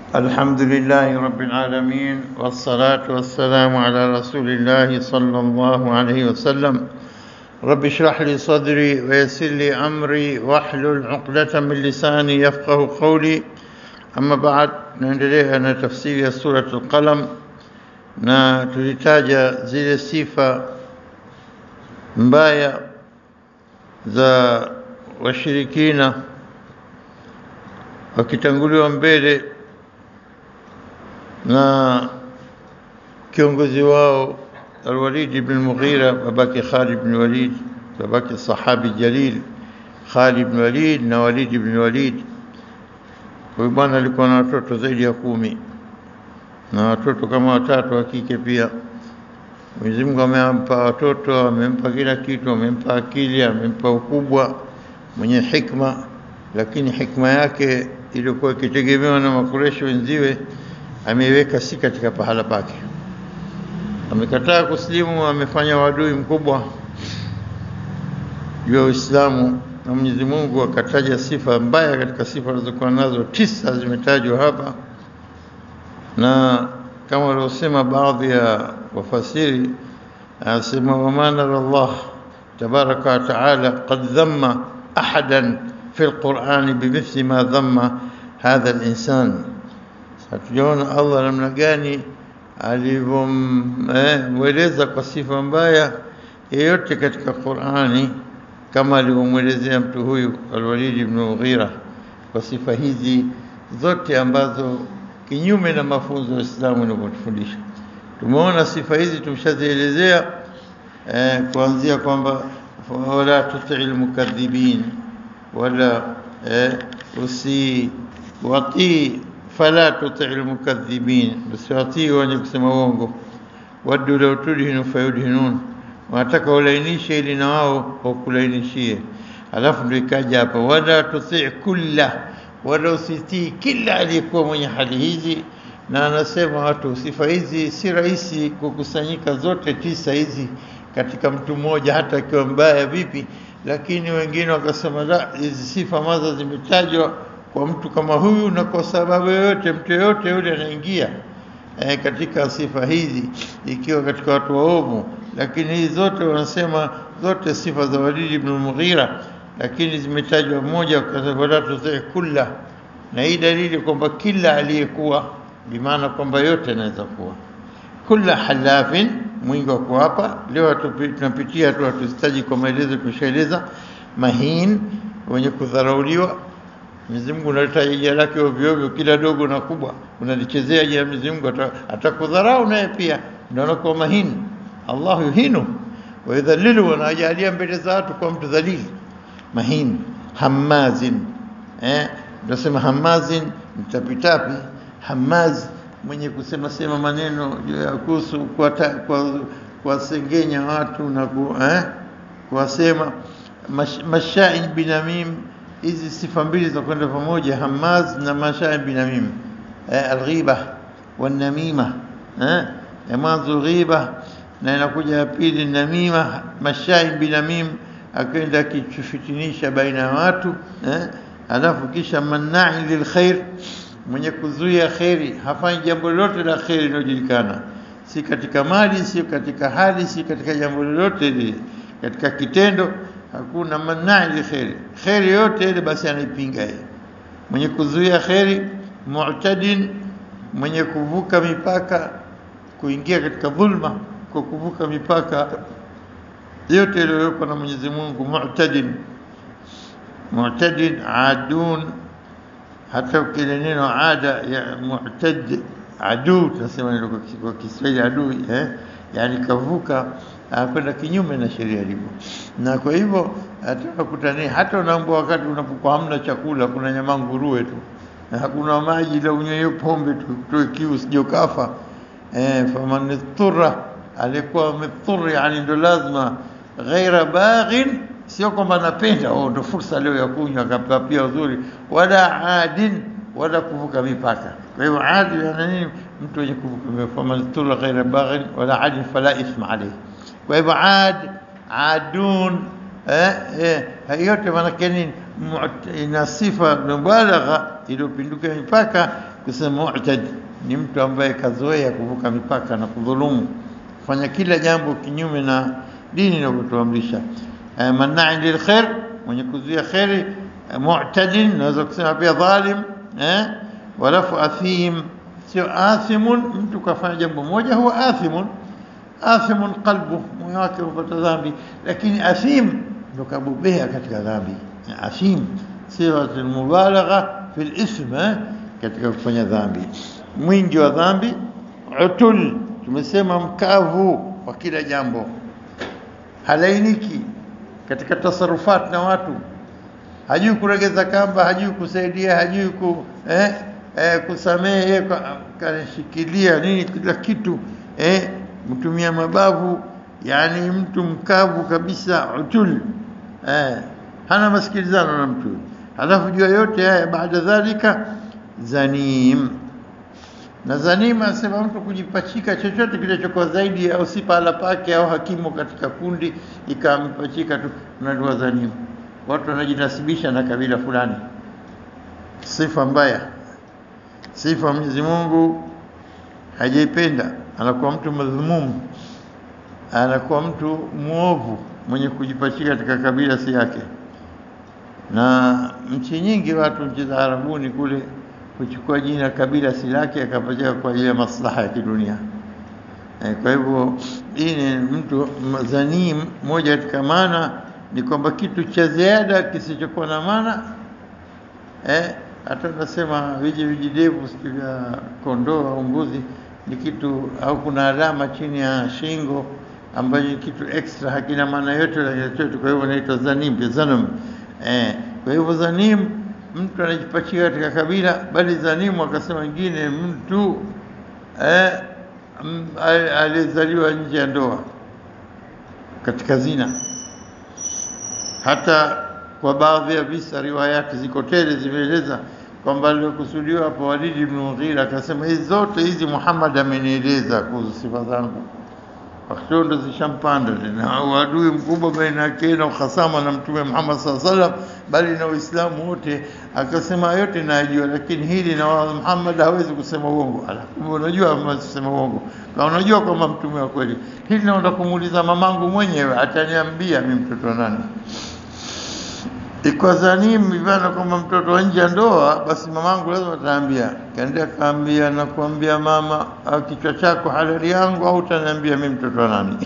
الحمد لله رب العالمين والصلاة والسلام على رسول الله صلى الله عليه وسلم رب اشرح لي صدري ويسر لي أمري واحلل عقدة من لساني يفقه قولي أما بعد naendelea na tafsiri ya surat al-Qalam na tulitaja zile sifa mbaya za washirikina wakitanguliwa mbele na kiongozi wao Al-Walid ibn Mughira babake Khalid ibn Walid babake sahabi jalil Khalid ibn Walid na Walid ibn Walid huyu bwana alikuwa na watoto zaidi ya kumi na watoto kama watatu wa kike pia Mwenyezi Mungu amempa watoto amempa kila kitu amempa akili amempa ukubwa mwenye hikma lakini hikma yake iliyokuwa ikitegemewa na makureshi wenziwe ameiweka si katika pahala pake. Amekataa kusilimu, amefanya wadui mkubwa juu ya Uislamu, na Mwenyezi Mungu akataja sifa mbaya katika sifa alizokuwa nazo, tisa zimetajwa hapa, na kama waliosema baadhi ya wafasiri, anasema wama nara Allah tabaraka wa taala qad dhamma ahadan fi lqurani bimithli ma dhamma hadha linsan hatujaona Allah namna gani alivyomweleza eh, kwa sifa mbaya yeyote katika Qur'ani kama alivyomwelezea mtu huyu Al-Walid ibn Mughira kwa sifa hizi zote ambazo kinyume na mafunzo ya Uislamu yanavyotufundisha. Tumeona sifa hizi tumeshazielezea eh, kuanzia kwamba wala tutii mukadhibin wala eh, usi watii fala tuti almukadhibin, usiwatii wenye kusema uongo. Waddu law tudhinu fayudhinun, wanataka ulainishe ili na wao wakulainishie. Alafu ndio ikaja hapa, wala tuti kulla, wala usitii kila aliyekuwa mwenye hali hizi. Na anasema watu, sifa hizi si rahisi kukusanyika zote tisa hizi katika mtu mmoja, hata akiwa mbaya vipi. Lakini wengine wakasema la, hizi sifa maza zimetajwa kwa mtu kama huyu, na kwa sababu yoyote, mtu yoyote yule anaingia e, katika sifa hizi, ikiwa katika watu waovu. Lakini hizi zote wanasema zote sifa za Walid ibn Mughira, lakini zimetajwa moja, wala tutii kulla, na hii dalili kwamba kila aliyekuwa, bimaana kwamba yote anaweza kuwa kulla halafin, mwingi wa kuapa. Leo tunapitia tu, hatuzitaji kwa maelezo, tushaeleza. Mahin, wenye kudharauliwa Mwenyezi Mungu unaleta jina lake ovyo ovyo, kila dogo na kubwa unalichezea jina Mwenyezi Mungu, atakudharau naye pia, ndio anakuwa mahini. Allah yuhinu wa yudhalilu, anajalia mbele za watu kwa mtu dhalili. Mahin hamazin, eh, ndio sema hamazin, mtapitapi. Hamaz, mwenye kusema sema maneno juu ya kuhusu kuwasengenya watu na ku, eh, kuwasema. Mashain binamim hizi sifa mbili zinakwenda pamoja, hamaz na mashaim binamim. Eh, alghiba wanamima, eh, ya mwanzo ghiba na inakuja ya pili namima. Mashaim binamim akaenda akifitinisha baina ya watu eh, alafu kisha mannai lilkhair, mwenye kuzuia kheri, hafanyi jambo lolote la kheri linalojulikana, si katika mali, si katika hali, si katika jambo lolote lile, katika kitendo hakuna manai li kheri, kheri yote ile basi anaipinga yeye. Mwenye kuzuia kheri, mu'tadin, mwenye kuvuka mipaka, kuingia katika dhulma kwa kuvuka mipaka yote iliyowekwa na Mwenyezi Mungu. Mu'tadin, mu'tadin, adun, hata ukile neno ada ya mu'tad, adu tunasema kwa Kiswahili adui, eh, yani kavuka kwenda kinyume na sheria ilivyo. Na kwa hivyo hata unakutania, hata unaambua wakati unapokuwa hamna chakula, kuna nyama nguruwe tu na hakuna maji, la unywe pombe tu toe kiu usije ukafa. Eh, faman ittara, alikuwa amedhuru, yani ndo lazima ghaira baghin, sio kwamba anapenda oh, ndo fursa leo ya kunywa akapapia uzuri, wala adin, wala kuvuka mipaka. Kwa hivyo adi ana nini? Mtu wenye kuvuka mipaka, faman ittara ghaira baghin wala adin fala ithma alayhi kwa hivyo ad adun eh, eh, yote maanake nini? Ina sifa mubalagha iliyopinduka mipaka kusema mu'tadi ni mtu ambaye kazoea kuvuka mipaka na kudhulumu, kufanya kila jambo kinyume na dini inavyotuamrisha. Eh, Manna'in lil khair, mwenye kuzuia kheri. Eh, Mu'tadin, naweza kusema pia dhalim. Eh, walafu athim, sio athimun. Mtu kafanya jambo moja, huwa athimun. Athimun qalbu, moyo wake upata dhambi, lakini athim ndo kabobea katika dhambi. Athim sifatul mubalagha fil ism, eh, katika kufanya dhambi, mwingi wa dhambi. Utul, tumesema mkavu wa kila jambo, halainiki katika tasarufat na watu, hajui kuregeza kamba, hajui kusaidia, hajui ku, eh, eh, kusamehe, kashikilia nini kila kitu eh, mtumia mabavu, yani mtu mkavu kabisa, utul eh, hana masikilizano na mtu. Halafu jua yote haya, baada dhalika zanim na zanim anasema mtu kujipachika chochote kilichokuwa zaidi au si pahala pake au hakimu katika kundi ikampachika tu, unajua zanim. Watu wanajinasibisha na kabila fulani, sifa mbaya, sifa Mwenyezi Mungu hajaipenda. Anakuwa mtu madhumumu, anakuwa mtu mwovu, mwenye kujipachika katika kabila si yake. Na nchi nyingi, watu nchi za Arabuni kule kuchukua jina kabila si lake akapachika kwa ajili ya maslaha ya kidunia. E, kwa hivyo hii ni mtu zanim. Moja katika maana ni kwamba kitu cha ziada kisichokuwa na maana eh, hata unasema viji vijidevu sijui vya kondoo au mbuzi ni kitu au kuna alama chini ya shingo ambayo ni kitu extra hakina maana yote la chochote. Kwa hivyo inaitwa zanim, zanam. Eh, kwa hivyo zanim mtu anajipachika katika kabila, bali zanimu akasema wengine mtu eh, aliyezaliwa nje ya ndoa katika zina. Hata kwa baadhi ya visa, riwayati ziko tele zimeeleza kwamba aliokusudiwa hapo Walidi ibn Mughira akasema hizi zote hizi Muhammad amenieleza kuhusu sifa zangu wakati ndo zishampanda tena uadui mkubwa baina yake na uhasama na Mtume Muhammad sallallahu alaihi wasallam, bali na Uislamu wote. Akasema yote najua, lakini hili na Muhammad hawezi kusema uongo. Alafu unajua kusema uongo, na unajua kwamba mtume wa kweli. Hili naenda kumuuliza mamangu mwenyewe, ataniambia mimi mtoto nani iko zanim ivana kwamba mtoto wa nje ya ndoa, basi mamangu lazima ataambia. Kaendea kaambia, nakuambia mama, au kichwa chako halali yangu au utaniambia mimi mtoto wa nani?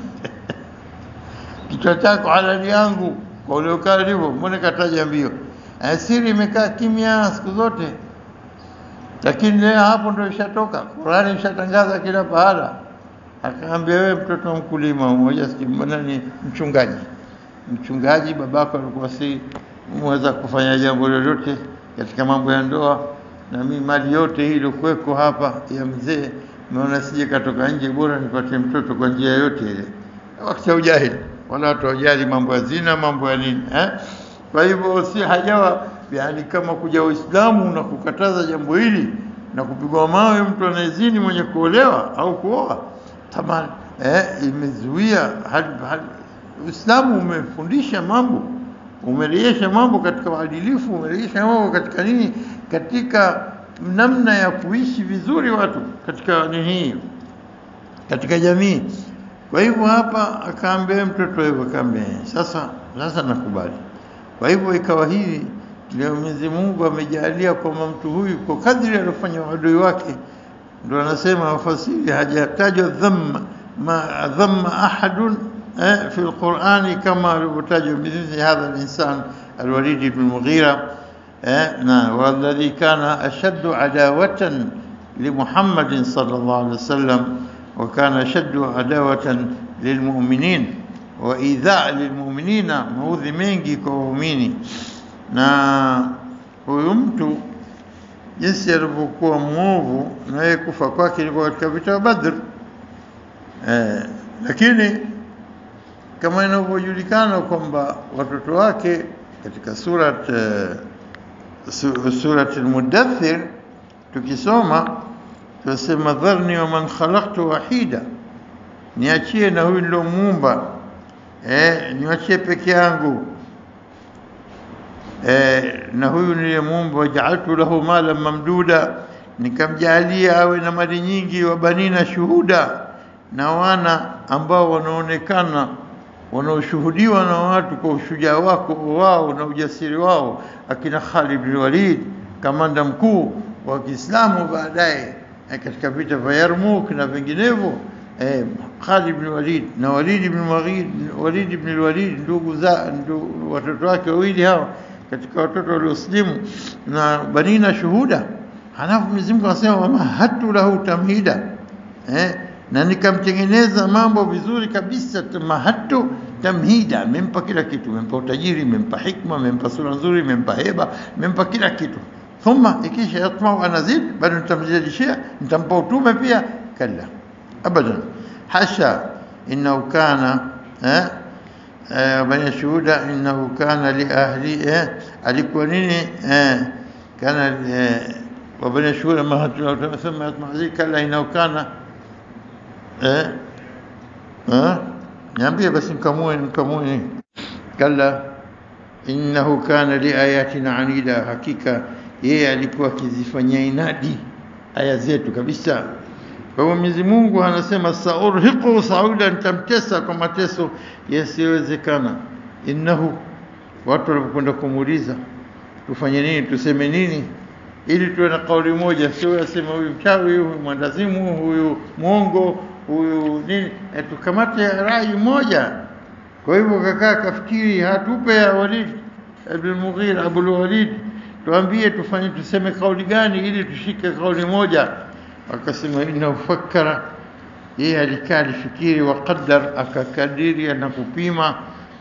kichwa chako halali yangu kwa ule ukali hivyo, mbona kataja mbio? Siri imekaa kimya siku zote, lakini leo hapo ndio ishatoka. Qurani ishatangaza kila pahala. Akaambia wewe mtoto wa mkulima mmoja, mbona ni mchungaji mchungaji, babako alikuwa si mweza kufanya jambo lolote katika mambo ya ndoa, na mimi mali yote hii ilikuweko hapa ya mzee, naona sije katoka nje, bora nipate mtoto kwa njia yote ile. Wakati ya ujahili, wala watu wajali mambo ya zina, mambo ya nini eh? Kwa hivyo si hajawa yani kama kuja Uislamu na kukataza jambo hili na kupigwa mawe mtu anayezini mwenye kuolewa au kuoa tamani eh, imezuia Uislamu umefundisha mambo, umerejesha mambo katika uadilifu, umerejesha mambo katika nini, katika namna ya kuishi vizuri watu katika nini, katika jamii. Kwa hivyo hapa akaambia mtoto hivyo, akaambia sasa, sasa nakubali. Kwa hivyo ikawa hivi leo, Mwenyezi Mungu amejalia kwamba mtu huyu kwa kadri aliyofanya uadui wake, ndio anasema wafasiri, hajatajwa dhamma ma dhamma ahadun في القرآن كما يحتاج بمثل هذا الإنسان الوليد بن المغيرة والذي كان أشد عداوة لمحمد صلى الله عليه وسلم وكان أشد عداوة للمؤمنين وإيذاء للمؤمنين maudhi mengi kwa waumini na huyu mtu jinsi alivyokuwa mwovu na yeye kufa kwake ilikuwa katika vita vya Badr eh, lakini kama inavyojulikana kwamba watoto wake katika surat uh, surat al-Mudaththir tukisoma tunasema dharni wa man khalaqtu wahida, niachie na huyu nilomuumba, eh, niachie peke yangu eh, na huyu niliyemuumba, wajaaltu lahu malan mamduda, nikamjalia awe na mali nyingi, wa banina shuhuda, na wana ambao wanaonekana wanaoshuhudiwa na watu kwa ushujaa wako wao na ujasiri wao, akina Khalid bin Walid, kamanda mkuu wa Kiislamu baadaye eh, katika vita vya Yarmouk na vinginevyo eh, Khalid bin Walid na Walid bin Walid, Walid bin Walid ndugu za ndu, watoto wake wawili hao katika watoto walioslimu na banina shuhuda. Halafu Mwenyezi Mungu anasema wamahatu lahu tamhida eh, na nikamtengeneza mambo vizuri kabisa. Mahatu tamhida, mempa kila kitu, mempa utajiri, mempa hikma, mempa sura nzuri, mempa heba, mempa kila kitu. Thumma ikisha yatmau anazid, bado nitamzidishia, nitampa utume pia. Kalla abadan, hasha, innahu kana eh, eh, bani shuhuda, innahu kana li ahli eh, alikuwa nini eh, kana eh, وبني شهور ما ثم يطمع زي كلا إنه كان eh eh niambie basi mkamue mkamue kalla innahu kana liayatina anida hakika yeye alikuwa akizifanyia inadi aya zetu kabisa kwa hiyo Mwenyezi Mungu anasema saurhiqu sauda nitamtesa kwa mateso yasiyowezekana innahu watu walipokwenda kumuuliza tufanye nini tuseme nini ili tuwe na kauli moja sio yasema huyu mchawi huyu mwandazimu huyu mwongo huyu nini e, tukamate rai moja. Kwa hivyo kakaa kafikiri, hatupe ya Walid ibn Mughira Abul Walid, tuambie tufanye tuseme kauli gani ili tushike kauli moja. Akasema innahu fakkara, yeye alikaa alifikiri, wa qaddar, akakadiria na kupima.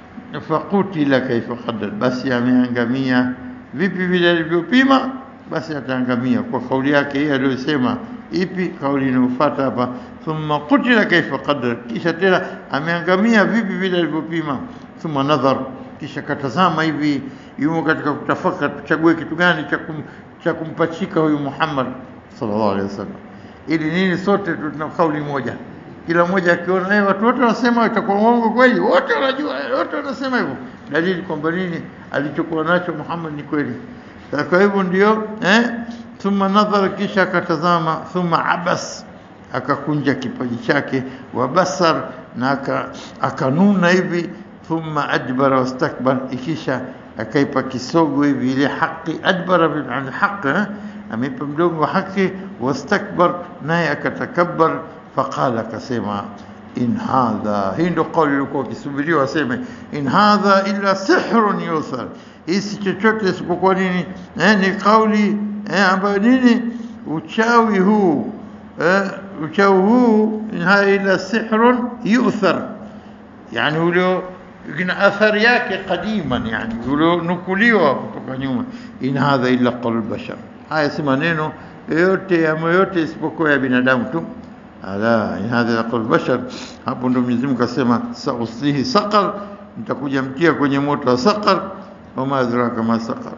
Fakutila kaifa qaddar, basi ameangamia vipi vile alivyopima, basi ataangamia kwa kauli yake yeye aliyosema. Ipi kauli inayofuata hapa? thumma qutila kaifa qadar, kisha tena ameangamia vipi vile alivyopima. Thumma nadhar, kisha katazama hivi, yumo katika kutafaka, tuchague kitu gani cha kum, cha kumpachika huyu Muhammad sallallahu alaihi wasallam, ili nini sote tuna kauli moja, kila mmoja akiona eh, watu wote wanasema itakuwa uongo kweli, wote wanajua, wote wanasema hivyo, dalili kwamba nini alichokuwa nacho Muhammad ni kweli. Kwa hivyo ndio eh, thumma nadhara, kisha akatazama, thumma abas akakunja kipaji chake wa basar na akanuna hivi, thumma adbara wastakbar, ikisha akaipa kisogo hivi ile haki, adbara an haq, ameipa mdomo wa haki, wastakbar, naye akatakabbar, faqala, akasema in hadha, hii ndo kauli ilikuwa akisubiriwa aseme, in hadha illa sihrun yuthar, hii si chochote isipokuwa nini? Eh, ni kauli eh, ambayo nini, uchawi huu eh, uchawi huu haya ila sihrun yuthar, yani ulio ina athari yake qadiman, yani ulionukuliwa kutoka nyuma. In hadha illa qawl bashar, haya si maneno yote ya yote isipokuwa ya binadamu tu. Ala, in hadha illa qawl bashar. Hapo ndo Mwenyezi Mungu akasema sauslihi saqar, nitakuja mtia kwenye moto wa saqar. Wama adraka ma saqar,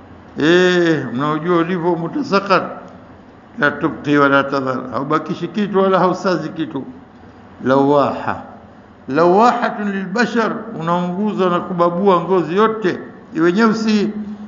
eh, mnaojua ulivyo moto saqar la tubqi wala tadhar, haubakishi kitu wala hausazi kitu. Lawaha, lawahatun lilbashar, unaunguza na kubabua ngozi yote iwe nyeusi.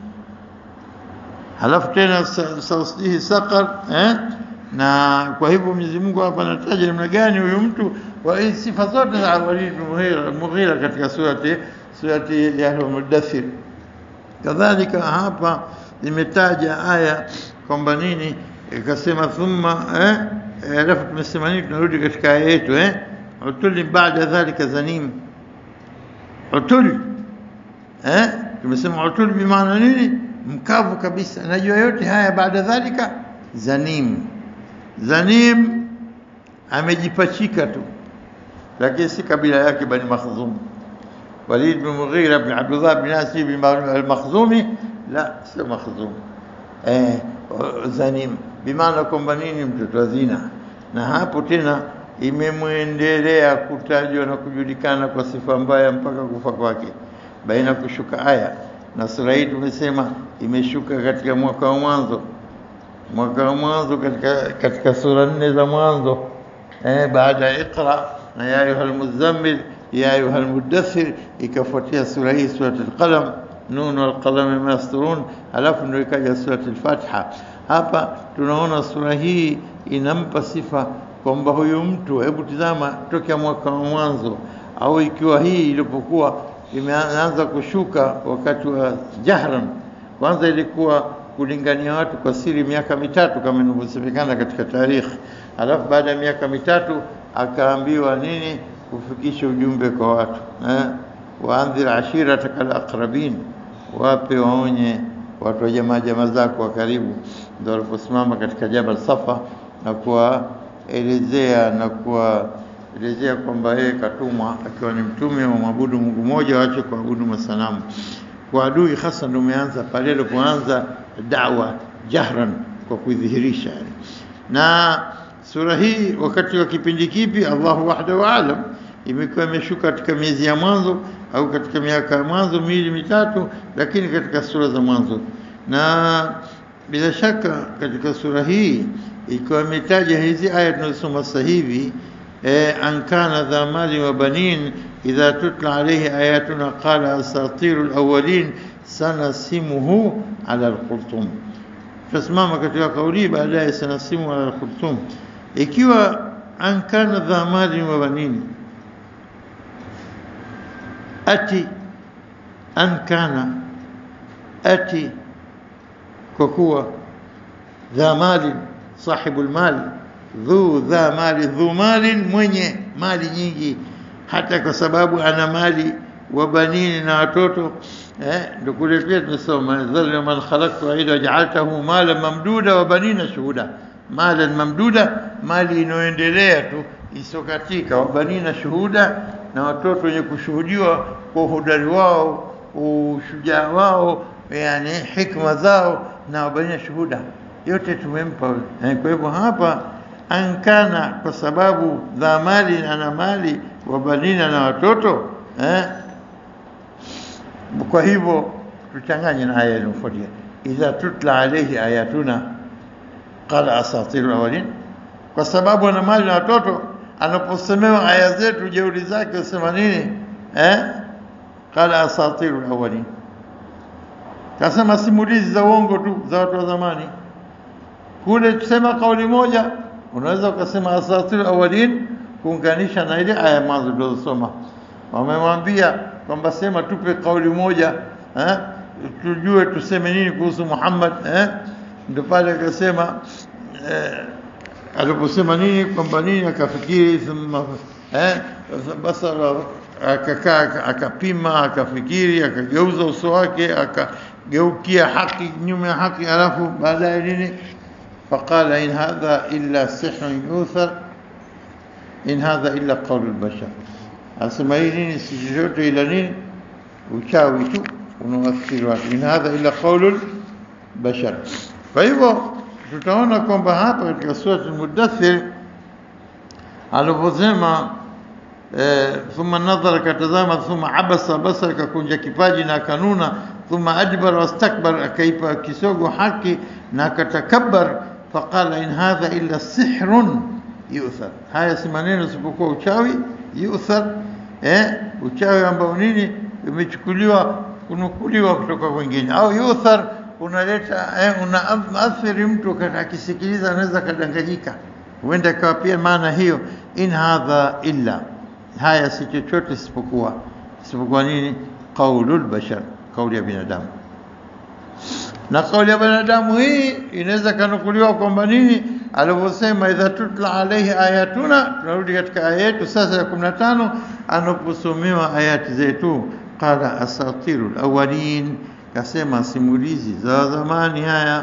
Halafu tena sauslihi saqar eh? Na kwa hivyo Mwenyezi Mungu hapa anataja namna gani huyu mtu wa sifa zote za Walid bin Mughira, Mughira katika surati surati ya Al-Mudaththir. Kadhalika hapa imetaja aya kwamba nini ikasema thumma eh, alafu tumesema nini? Tunarudi katika aya yetu eh, utuli baada dhalika zanim, utuli eh, tumesema utuli bimaana nini? Mkavu kabisa. Najua yote haya baada dhalika zanim. Zanim amejipachika tu, lakini si kabila yake Bani Makhzum. Walid bin Mughira bin Abdullah bin Asi bin al-Makhzumi, la sio Makhzum eh, zanim bimaana kwamba nini, mtoto wa zina. Na hapo tena imemwendelea kutajwa na kujulikana kwa sifa mbaya mpaka kufa kwake, baina kushuka aya. Na sura hii tumesema imeshuka katika mwaka wa mwanzo, mwaka wa mwanzo katika, katika sura nne za mwanzo eh, baada ya Iqra na ya ayuha almuzammil ya ayuha almudaththir, ikafuatia sura hii surat al-Qalam nun wal qalami ma yasturun, halafu ndio ikaja surat al-Fatiha. hapa tunaona sura hii inampa sifa kwamba huyu mtu, hebu tizama tokea mwaka wa mwanzo, au ikiwa hii ilipokuwa imeanza kushuka wakati wa jahran, kwanza ilikuwa kulingania watu kwa siri miaka mitatu kama inavyosemekana katika tarikhi, alafu baada ya miaka mitatu akaambiwa nini? Kufikisha ujumbe kwa watu eh? waandhir ashirataka alaqrabin, wape waonye watu wa jamaa jamaa zako wa karibu. Ndio waliposimama katika Jabal Safa na kuwaelezea na kuwaelezea kwamba yeye katumwa akiwa ni mtume wa mwabudu Mungu mmoja, waache kuabudu masanamu. Kwa adui hasa ndio umeanza pale alipoanza dawa jahran, kwa kuidhihirisha yani. Na sura hii wakati wa kipindi kipi? Allahu wahdahu alam imekuwa imeshuka katika miezi ya mwanzo au katika miaka ya mwanzo miwili mitatu, lakini katika sura za mwanzo. Na bila shaka katika sura hii ikiwa imetaja hizi aya tunazosoma sasa hivi eh, an kana dha mali wa banin idha tutla alayhi ayatuna qala asatiru alawwalin sanasimuhu ala alkhurtum. Tutasimama katika kauli baadaye, sanasimu ala alkhurtum, ikiwa an kana dha mali wa banin ati an kana ati kwa kuwa dha mali sahibu lmali dhu dha mali dhu mali mwenye mali nyingi hata kwa sababu ana mali wa banini na watoto eh, ndio kule pia tumesoma dhalna man khalaqtu aida wajaaltahu malan mamduda wa banina shuhuda malan mamduda mali inayoendelea tu isokatika wa banina shuhuda na watoto wenye kushuhudiwa kwa uhodari wao, ushujaa wao, yani hikma zao, na wabaina shuhuda, yote tumempa. Kwa hivyo hapa ankana, kwa sababu dha mali ana mali, wabanina na watoto eh? Kwa hivyo tuchanganye na aya iliyofuatia, idha tutla alayhi ayatuna qala asatiru awalin, kwa sababu ana mali na watoto anaposemewa aya zetu jeuri zake usema nini eh? Qala asatiru alawalin, kasema simulizi za uongo tu za watu wa zamani. Kule tusema kauli moja, unaweza ukasema asatiru alawalin kuunganisha na ile aya mwanzo tulizosoma. Wamemwambia kwamba sema tupe kauli moja eh? tujue tuseme nini kuhusu Muhammad eh? Ndio pale akasema eh, aliposema nini kwamba nini akafikiri thumma eh, basara akakaa akapima akafikiri akageuza uso wake akageukia haki nyuma ya haki alafu baadaye nini faqala in hadha illa sihrun yuthar in hadha illa qawlu albashar asema hii nini si chochote ila nini uchawi tu unawafikiri watu in hadha illa qawlu albashar kwa hivyo tutaona kwamba hapa katika sura al-Mudaththir aliposema eh, thumma nadhara katazama, thumma abasa basara, kakunja kipaji na akanuna, thumma adbara wastakbar, akaipa kisogo haki na akatakabbar, faqala in hadha illa sihrun yuthar, haya si maneno isipokuwa uchawi yuthar, eh, uchawi ambao nini umechukuliwa kunukuliwa kutoka kwingine, au yuthar unaleta eh, unaathiri mtu akisikiliza anaweza kadanganyika, huenda ikawa pia maana hiyo. In hadha illa, haya si chochote isipokuwa isipokuwa nini? Qaulul bashar, kauli ya binadamu. Na kauli ya binadamu hii inaweza kanukuliwa kwamba nini, alivyosema idha tutla alaihi ayatuna. Tunarudi katika aya yetu sasa ya kumi na tano, anaposomewa ayati zetu, qala asatiru lawalin kasema simulizi za zamani haya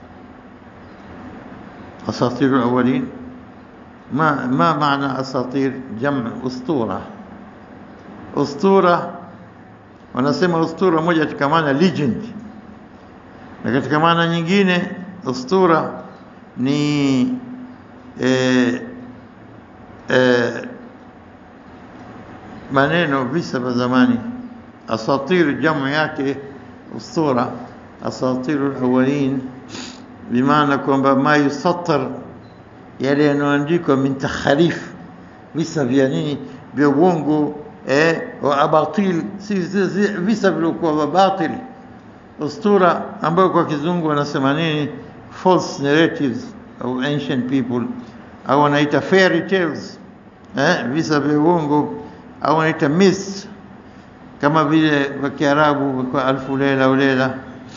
asatiru awalin ma ma maana asatir jam ustura ustura wanasema ustura moja katika maana legend na katika maana nyingine ustura ni eh, eh, maneno visa vya zamani asatir jamu yake ustura asatiru alawalin bimaana kwamba ma yusatar yale yanayoandikwa min takharif visa vya nini vya uongo eh, wa abatil si visa vilivyokuwa vya batil ustura ambayo kwa kizungu wanasema nini false narratives au ancient people au wanaita fairy tales eh, visa vya uongo au wanaita myths kama vile kwa Kiarabu kwa alfu lela ulela.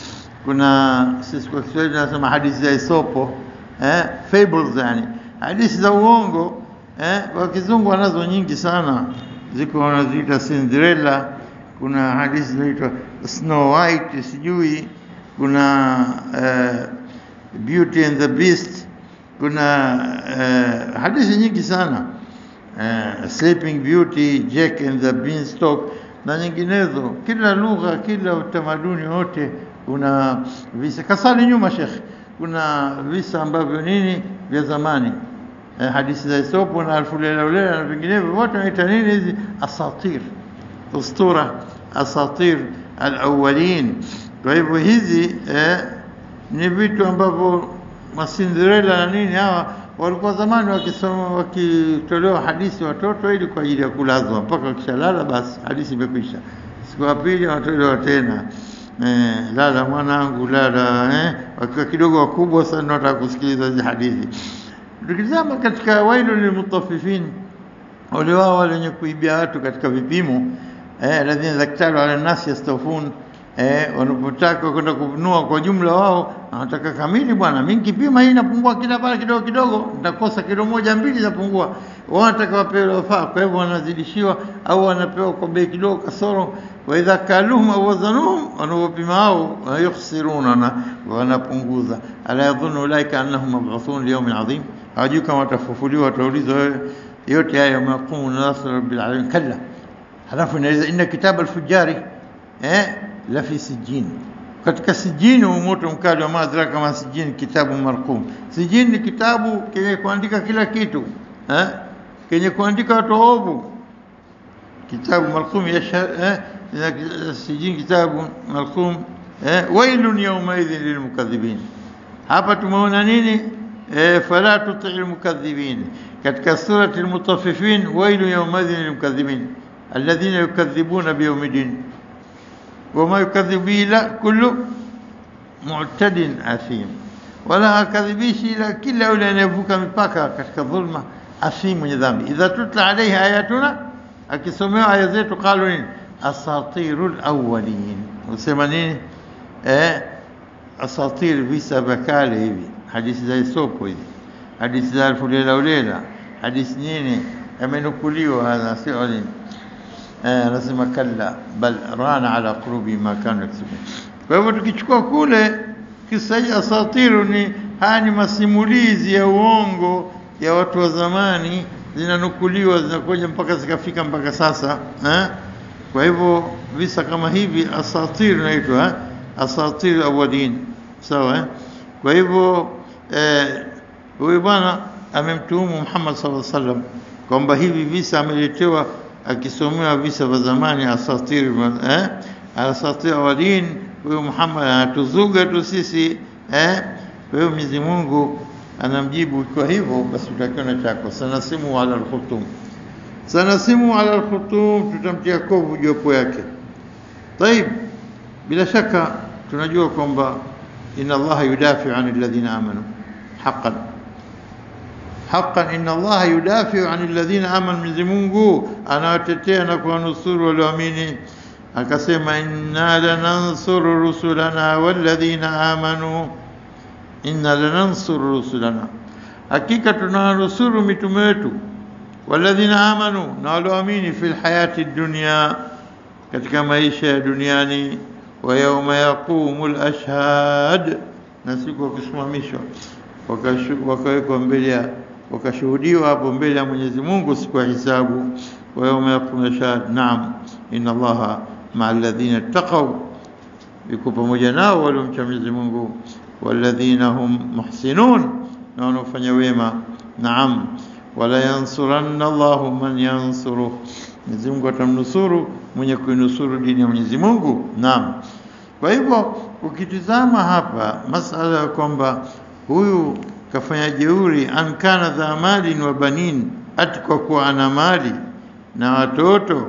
Kuna sisi kwa Kiswahili tunasema hadithi za Isopo eh, fables yani hadithi za uongo eh, kwa kizungu wanazo nyingi sana, ziko wanaziita Cinderella, kuna hadithi zinaitwa Snow White, sijui kuna eh, Beauty and the Beast, kuna eh, hadithi nyingi sana eh, Sleeping Beauty, Jack and the Beanstalk na nyinginezo. Kila lugha, kila utamaduni wote una visa. Kasali nyuma Sheikh, kuna visa ambavyo nini vya zamani eh, hadithi za Isopo na Alfu Lela Ulela na vinginevyo, wote wanaita nini hizi asatir, ustura, asatir alawalin. Kwa hivyo hizi eh, ni vitu ambavyo masinderela na nini hawa walikuwa zamani wakisoma wakitolewa hadithi watoto ili kwa ajili ya kulazwa mpaka wakishalala basi hadithi imekwisha. Siku ya pili wanatolewa tena eh, lala mwanangu lala eh, wakiwa kidogo wakubwa sana wataka kusikiliza hizi hadithi. Tukitazama katika wailu lilmutaffifin, wale wao wale wenye kuibia watu katika vipimo eh, alladhina daktaru ala nasi yastawfun eh, wanapotaka kwenda kununua kwa jumla, wao wanataka kamili. Bwana, mimi kipima hii inapungua kila mara kidogo kidogo, nitakosa kilo moja mbili zapungua. Wao wanataka wapewe wafaa, kwa hivyo wanazidishiwa au wanapewa kwa bei kidogo kasoro. Wa idha kaluhum au wazanuhum, wanapopima hao yukhsiruna, na wanapunguza. Ala yadhunnu ulaika annahum mab'uthun liyawmin adhim, hawajui kama watafufuliwa, wataulizwa yote haya yawma yaqumu nasu rabbil alamin. Kalla, halafu inaeleza inna kitaba alfujari eh la fi sijin, katika sijini moto mkali wa madhara kama sijini, kitabu marqum. Sijini ni kitabu kenye kuandika kila kitu eh, kenye kuandika watu waovu. Kitabu marqum yashhad eh, sijini kitabu marqum eh, wailun yawmaidhin lilmukadhibin. Hapa tumeona nini? Eh, fala tuti lmukadhibin katika surati lmutaffifin, wailun yawmaidhin lilmukadhibin alladhina yukadhibuna biyawmiddin wama yukadhibu bihi illa kullu mu'tadin athim, wala hakadhibishi ila kila yule anayevuka mipaka katika dhulma, athim, mwenye dhambi. Idha tutla alayhi ayatuna, akisomewa aya zetu, qalu nini? Asatirul awwalin, usema nini? Eh, asatir, visa vya kale hivi, hadithi za Isopo hizi, hadithi za Alfu Lela Ulela, hadithi nini, yamenukuliwa hadha, sio nini anasema kalla bal rana ala qulubi ma kanu yaksubun. Kwa hivyo tukichukua kule kisa hii asatiru, ni haya ni masimulizi ya uongo ya watu wa zamani, zinanukuliwa zinakuja mpaka zikafika mpaka sasa eh? Kwa hivyo visa kama hivi asatir inaitwa eh? asatir awalin, sawa eh? Kwa hivyo huyu eh, bwana amemtuhumu Muhammad sallallahu alaihi wasallam kwamba hivi visa ameletewa akisomewa visa vya zamani asatir eh, asatir awalin. Huyu Muhammad anatuzuga tu sisi eh. Kwa hiyo Mwenyezi Mungu anamjibu kwa hivyo, basi utakiona chako sanasimu ala alkhutum, sanasimu ala alkhutum, tutamtia kovu jopo yake. Taib, bila shaka tunajua kwamba inna Allaha yudafiu an alladhina amanu haqqan haqqan inna Allaha yudafiu an alladhina amanu, Mwenyezi Mungu anawatetea na kuwanusuru walioamini. Akasema inna lanansuru rusulana walladhina amanu, inna lanansuru rusulana, hakika tunawanusuru mitume wetu, walladhina amanu, na walioamini, fil hayati dunya, katika maisha ya duniani, wa yauma yaqumu al-ashhad, na siku ya kusimamishwa wakawekwa mbele ya wakashuhudiwa hapo mbele ya Mwenyezi Mungu siku ya hisabu. wa yauma yaqumu shahad, naam inna Allaha maa alladhina ittaqaw, yuko pamoja nao waliomcha Mwenyezi Mungu. walladhina hum muhsinun, na wanaofanya wema. Naam, wala yansuranna Allahu man yansuruh, Mwenyezi Mungu atamnusuru mwenye kuinusuru dini ya Mwenyezi Mungu. Naam, kwa hivyo ukitizama hapa masala ya kwamba huyu kafanya jeuri, an kana dha malin wa banin, ati kwa kuwa ana mali na watoto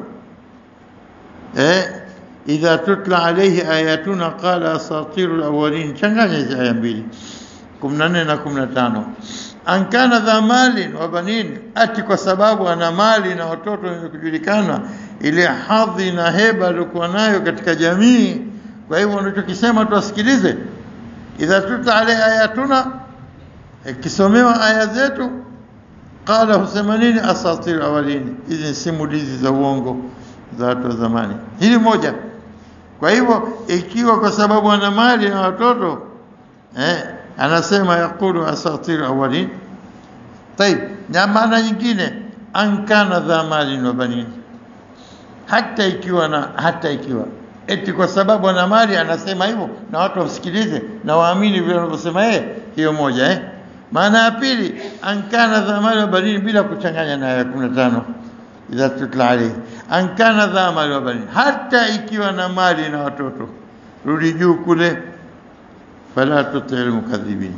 eh, idha tutla alayhi ayatuna qala asatiru alawalin. Changanya hizi aya mbili, kumi na nne na kumi na tano ankana dha malin wa banin, ati kwa sababu ana mali na watoto wenye kujulikana, ile hadhi na heba aliyokuwa nayo katika jamii. Kwa hivyo unachokisema tuwasikilize. idha tutla alaihi ayatuna, ikisomewa aya zetu, qala husema nini? asatir awalini, hizi ni simulizi za uongo za watu wa zamani. Hili moja. Kwa hivyo ikiwa kwa sababu ana mali na watoto eh, anasema yaqulu asatir awalin. Tayib, na maana nyingine ankana dha malin wa banin, hata ikiwa na hata ikiwa eti kwa sababu ana mali anasema hivyo, na watu wasikilize na waamini vile wanavyosema yeye. Hiyo moja eh. Maana ya pili ankana dha mali wa banin, bila kuchanganya na aya 15 idha tutla alayhi ankana dha mali wa banin, hata ikiwa na mali na watoto. Rudi juu kule, fala tuti almukadhibin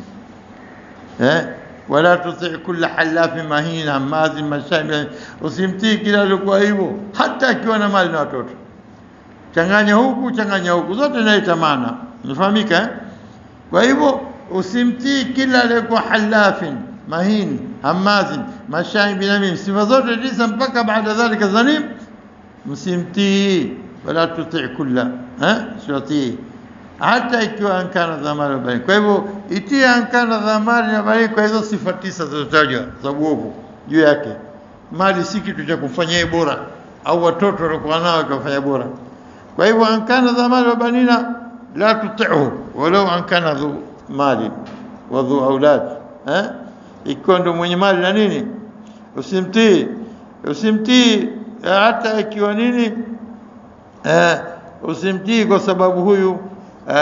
eh wala tuti kulla halafin mahin hamazin mashabi, usimtii kila alikuwa hivyo, hata akiwa na mali na watoto. Changanya huku changanya huku, zote inaita maana, umefahamika eh? Kwa hivyo usimtii kila aliyekuwa halafin mahin hamazin mashain binamim, sifa zote tisa mpaka baada dhalika zanim, msimtii. Wala tuti kulla eh, siwatii hata ikiwa ankana dhamari bani. Kwa hivyo itie ankana dhamari na bani kwa hizo sifa tisa zilizotajwa za uovu juu yake. Mali si kitu cha kufanyia bora, au watoto walikuwa nao kufanya bora. Kwa hivyo ankana dhamari wa banina la tuti'hu walau ankana dhu mali wa dhu aulad eh, ikiwa ndo mwenye mali na nini, usimtii usimtii hata ikiwa nini eh, usimtii kwa sababu huyu Uh,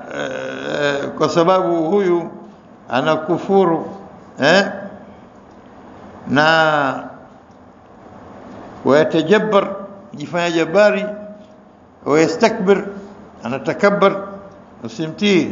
uh, kwa sababu huyu anakufuru eh? na wayatajabbar jifanya jabari wayastakbir anatakabbar usimtii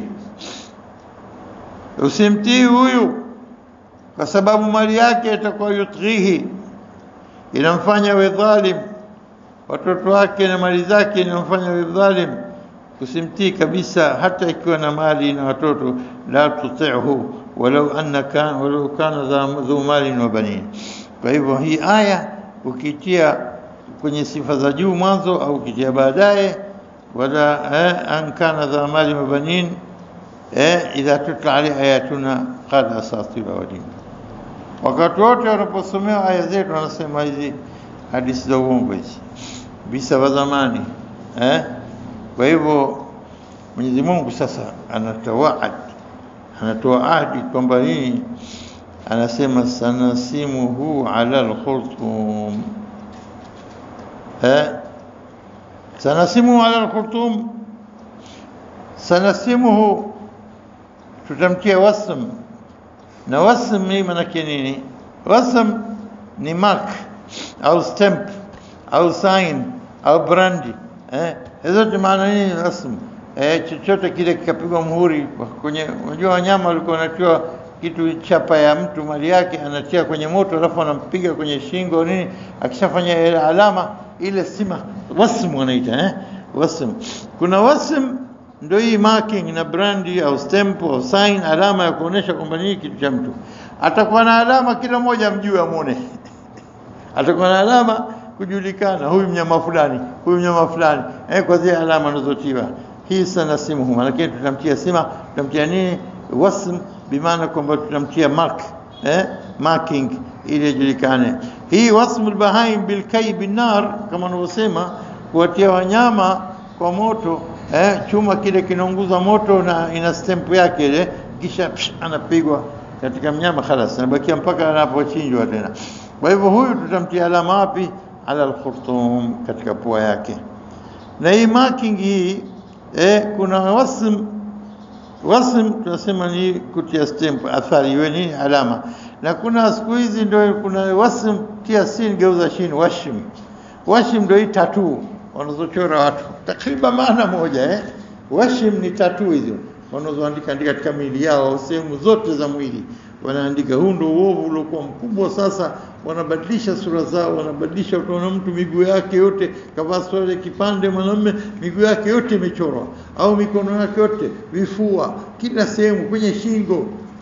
usimtii huyu kwa sababu mali yake itakuwa yutghihi inamfanya we dhalim watoto wake na mali zake inamfanya we dhalim usimtii kabisa hata ikiwa na mali na watoto la tuti'hu walau anna kan walau kana dhu malin wa banin kwa hivyo hii aya ukitia kwenye sifa za juu mwanzo au ukitia baadaye wala eh, an kana dha malin wa banin eh, idha tutla alayhi ayatuna qala asatir awalin wakati wote wanaposomewa aya zetu wanasema hizi hadithi za uongo hizi visa vya zamani eh kwa hivyo Mwenyezi Mungu sasa anatawaad anatoa ahadi kwamba hii anasema sanasimuhu ala alkhurtum eh sanasimuhu ala alkhurtum sanasimuhu tutamtia wasm na wasm ni maana nini wasm ni mark au stamp au sign au brandi eh hizo maana nini rasmi eh chochote kile kikapigwa muhuri kwenye unajua wanyama walikuwa wanatiwa kitu chapa ya mtu mali yake anatia kwenye moto alafu anampiga kwenye shingo nini akishafanya ile alama ile sima wasm wanaita eh wasm kuna wasm ndio hii marking na brandi au stamp au sign alama ya kuonesha kwamba ni kitu cha mtu atakuwa na alama kila mmoja mjue amone atakuwa na alama kujulikana huyu mnyama fulani huyu mnyama fulani eh kwa zile alama anazotiwa hii sana simu lakini tutamtia sima tutamtia nini wasm bimaana kwamba tutamtia mark eh marking ili ijulikane hii wasm albahaim bilkay binar kama wanavyosema kuwatia wanyama kwa moto eh chuma kile kinaunguza moto na ina stamp yake ile kisha psh, anapigwa katika mnyama khalas anabakia mpaka anapochinjwa tena kwa hivyo huyu tutamtia alama wapi ala alkhurtum katika pua yake na hii marking hii eh, kuna wasm wasm tunasema ni kutia stamp athari iwe ni alama na kuna siku hizi ndio kuna wasm tia sin geuza shin washim washim ndio hii tattoo wanazochora watu takriban maana moja eh washim ni tattoo hizo wanazoandika andika katika miili yao sehemu zote za mwili wanaandika huu ndio uovu uliokuwa mkubwa sasa wanabadilisha sura zao wanabadilisha utaona mtu miguu yake yote kavaa swale kipande mwanamume miguu yake yote imechorwa au mikono yake yote vifua kila sehemu kwenye shingo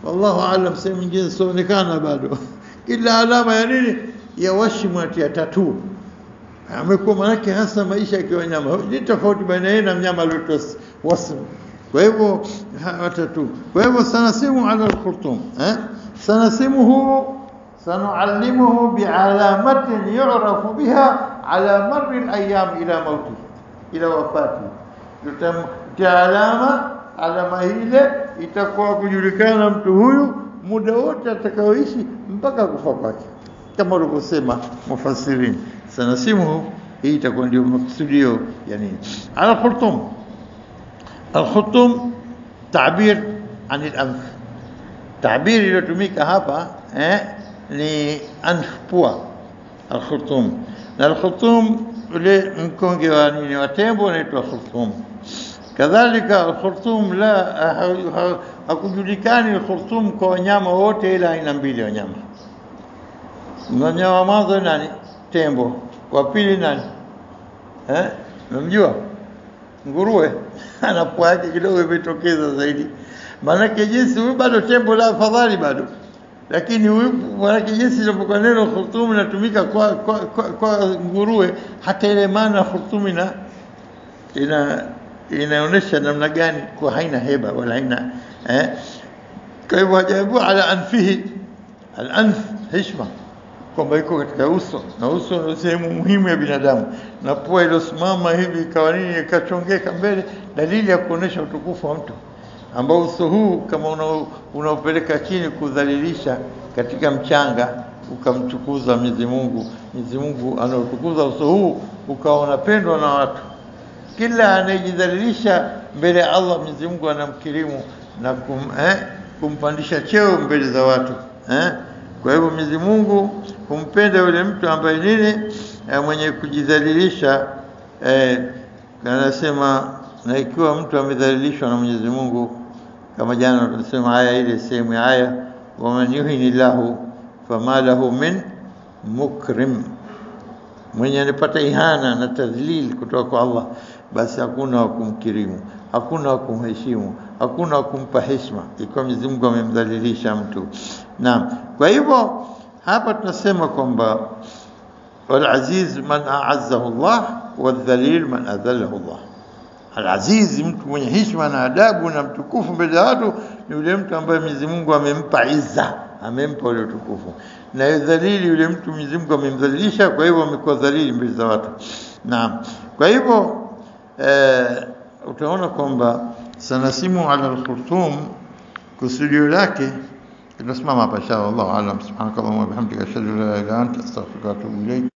wallahu aalam, sehemu nyingine sionekana bado. Kila alama ya nini ya washmu ya tatu amekuwa manake hasa maisha ya wanyama ni tofauti baina yeye na mnyama aliyoitwa wasm. Kwa hivyo watatu. Kwa hivyo sanasimu ala alkhurtum eh, sanasimuhu sanuallimuhu bialamatin yu'rafu biha ala marri alayam ila mauti ila wafati, tutamtia alama. Alama ile itakuwa kujulikana mtu huyu muda wote atakaoishi mpaka kufa kwake, kama walivyosema mufassirin. Sanasimuhu hii itakuwa ndio maksudio ya nini? Ala khurtum, alkhurtum tabir an al-anf, tabiri iliyotumika hapa eh, ni anf, pua. Alkhurtum na alkhurtum ule mkonge wa nini wa tembo unaitwa khurtum. Kadhalika alkhurtum la hakujulikani alkhurtum kwa wanyama wote, ila aina mbili ya wanyama. Mnyama wa mwanzo nani? Tembo. Wa pili nani? Eh, unamjua? Nguruwe ana pua yake kidogo imetokeza zaidi, maanake jinsi huyu bado tembo la afadhali bado lakini huyu maanake jinsi inapokuwa neno khurtum inatumika kwa, kwa, kwa, kwa nguruwe, hata ile maana khurtum ina ina inaonyesha namna gani kwa haina heba wala haina eh. Kwa hivyo hajaibua ala anfihi, al-anf heshima, kwamba iko katika uso na uso ndio sehemu muhimu ya binadamu, na pua iliyosimama hivi ikawa nini, ikachongeka mbele, dalili ya kuonesha utukufu wa mtu ambao uso huu kama unaopeleka chini kudhalilisha katika mchanga ukamtukuza Mwenyezi Mungu. Mwenyezi Mungu anaotukuza uso huu ukawa unapendwa na watu. Kila anayejidhalilisha mbele ya Allah, Mwenyezi Mungu anamkirimu na kum, eh, kumpandisha cheo mbele za watu eh. Kwa hivyo Mwenyezi Mungu humpenda yule mtu ambaye nini, eh, mwenye kujidhalilisha eh, anasema na ikiwa mtu amedhalilishwa na Mwenyezi Mungu kama jana tulisema aya ile sehemu ya aya, waman yuhini lahu fama lahu min mukrim, mwenye anapata ihana na tadhlil kutoka kwa Allah, basi hakuna wa kumkirimu, hakuna wa kumheshimu, hakuna wa kumpa heshima, ikiwa Mwenyezi Mungu amemdhalilisha mtu. Naam, kwa hivyo hapa tunasema kwamba walaziz man aazzahu Allah wadhalil man adhallahu Allah Al-Aziz, mtu mwenye heshima na adabu na mtukufu mbele ya watu ni yule mtu ambaye Mwenyezi Mungu amempa izza, amempa ule utukufu, na dhalili yule mtu Mwenyezi Mungu amemdhalilisha, kwa hivyo amekuwa dhalili mbele za watu. Naam, kwa hivyo eh, utaona kwamba sanasimu ala al-khurtum kusudio lake tunasimama hapa inshallah. Allahu aalam. Subhanakallahumma wa bihamdika ashhadu an la ilaha illa anta astaghfiruka wa atubu ilayk.